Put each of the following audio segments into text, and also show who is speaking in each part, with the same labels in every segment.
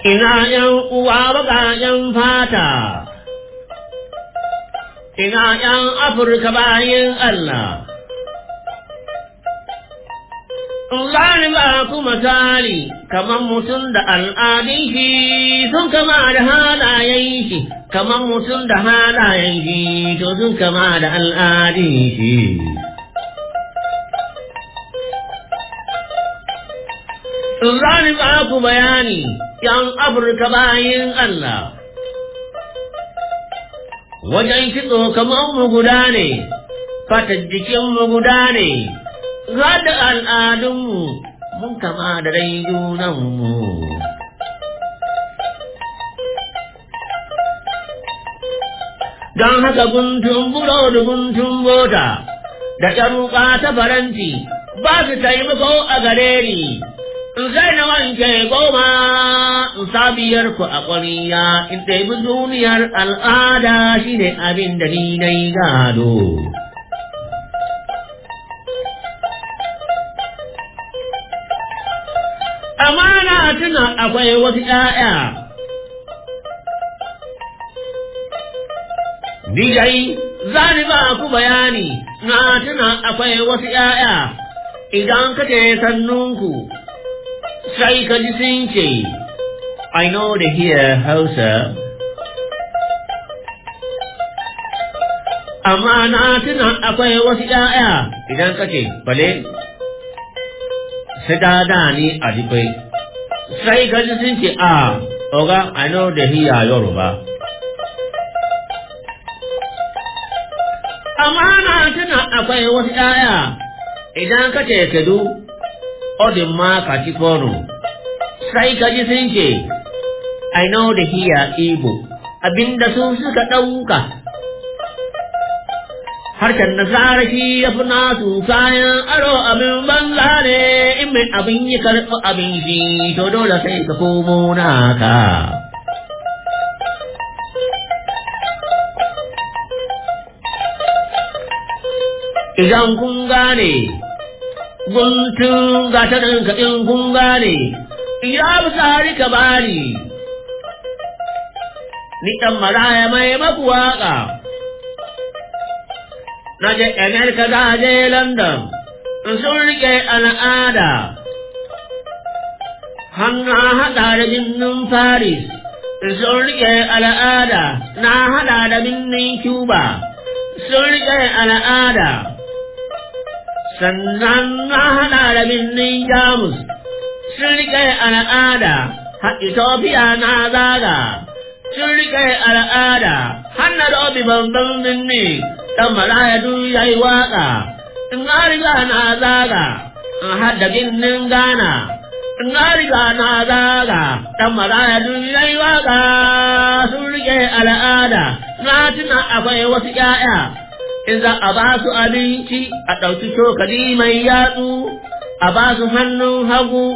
Speaker 1: ina ‘yan uwa baƙaƙen fata, ina ‘yan Afirka bayin Allah. Zani ba ku misali kamar mutum da al'adun shi sun kama da halayen shi, kamar mutum da halayen shi to sun kama da al'adun shi. Zani ba ku bayani ‘yan Afirka bayin Allah. Wajen kitso kamar mu guda ne, fatar jikinmu guda ne. da al'adunmu mun kama da dai junanmu. Don haka guntun buro da guntun bota da ƙyaruka ta faranti ba su taimako a gare ni, in sai na wanke goma in sabiyar ku a ƙwariya in ɗaibi duniyar al'ada shine abin da ni na yi gado. amana tuna akwai wasu ‘ya'ya. Dijai, za ni ba ku bayani, na tuna akwai wasu ‘ya'ya, idan ka ce sannunku, sai ka ji sun ce, I know the hear Hausa. Amma na tuna akwai wasu ‘ya'ya, idan ka ce, bale, sai da da ni a jikwai sai ka ji sun ce a oga i know the hiya yoruba amma na tuna akwai wasu ɗaya idan ka ce kedu odin ma ka ci kono sai ka ji sun ce i know the hiya igbo abinda su suka ɗauka harshen nasara shi ya fi nasu kayan aro abin banza ne in mai abin yi karɓi abin shi to dole sai ka komo naka. Idan kun gane, guntun gatarin kaɗin kun gane, ya fi tsari ka bani, ni ɗan maraya mai maku waƙa. na je Amerika za je London, sun rike al'ada, hannu haɗa da birnin Paris, sun rike al'ada, na haɗa da birnin Cuba, sun rike al'ada, sannan na haɗa da birnin Jamus, sun rike al'ada, har Ethiopia na zaga, sun rike al'ada, hannu da obi babban birni. dan maraya duk ya yi waƙa, in na riga na zaga, in hadda ginin gana, in na riga na zaga, dan maraya duk ya yi waƙa sun rike al'ada, na tuna akwai wasu ‘ya'ya, in za a ba su abinci a ɗauki cokali mai yatsu, a ba su hannun hagu,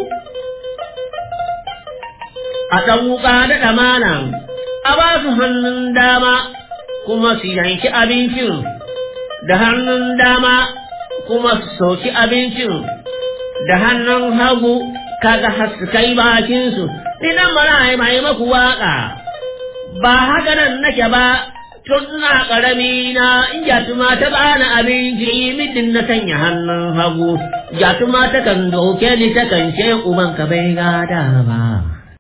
Speaker 1: a ɗan wuƙa da ɗamanan, a ba su hannun dama. kuma su yanki abincin da hannun dama kuma su soki abincin da hannun hagu kaga har su kai bakinsu ni nan mana mai maku waka ba haka nan nake ba tun na ƙarami na in jatuma ta bani abinci midin na sanya hannun hagu jatuma ta kan doke ni ta kan ce uban ka bai gada ba